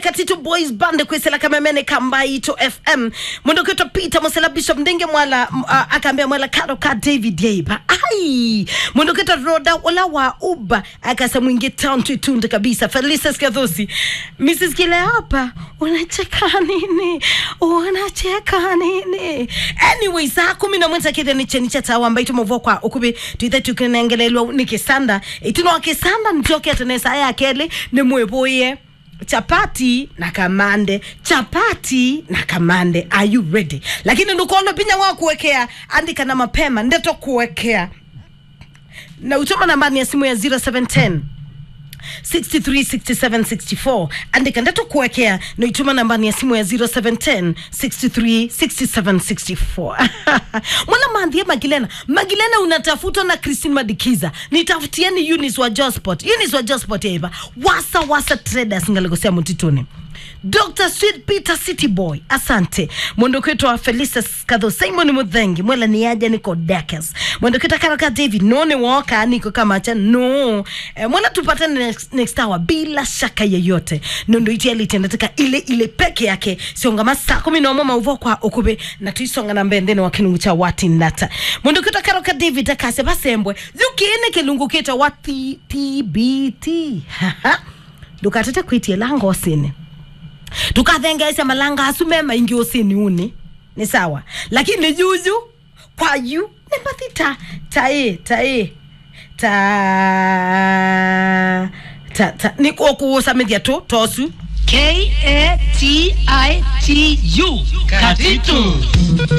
katitu boys band kwisela kamemene kambaito fm mwendoketwa peter musela bishop ndenge mwala m- a- akaambia mwala karo ka david yeiba ai mwendoketwa roda wala wa uba akasa mwingi town tuitunde kabisa felisa skadhosi mrs kileapa unacheka nini unacheka nini anyway saa kumi na mwenza kithe ni cheni cha tawa ambaito movo kwa ukubi tuithe tukinengelelwa ni kisanda itino kisanda nitokete nesa aya keli ni mwevoye chapati na kamande chapati na kamande are you ready lakini ndukolo pinya wa kuwekea andika na mapema ndeto kuwekea na utoma nambani ya simu ya 0710 636764 andika ndeto kuwekea na ituma nambani ya simu ya 0710 636764 mwana maandhia magilena magilena unatafutwa na christine madikiza nitafutieni unis wa josport unis wa josport yaiva wasa wasa traders ngalikosea mutituni dr sweet peter city boy asante mwondokwetu wa felisa kadho simon mudhengi mwela ni aja niko dakes mwondokwetu karaka david none woka niko kama cha no e, mwela tupatane next, next hour bila shaka yeyote nondo iti alitendeteka ile ile peke yake siongama saa kumi na moja mauvo kwa okube na tuisonga na mbendene wa kilungu cha wati nata mwondokwetu karoka david akase basembwe zukiene kilungu kita wati tbt ndukatete kwitie langosini tukathengeesya malanga asu me maingi usini uni ni sawa lakini juju kwayu ni mathita tae tae ta ta ta ni kuokuusamithia tu tosu K A T I T U. Katitu.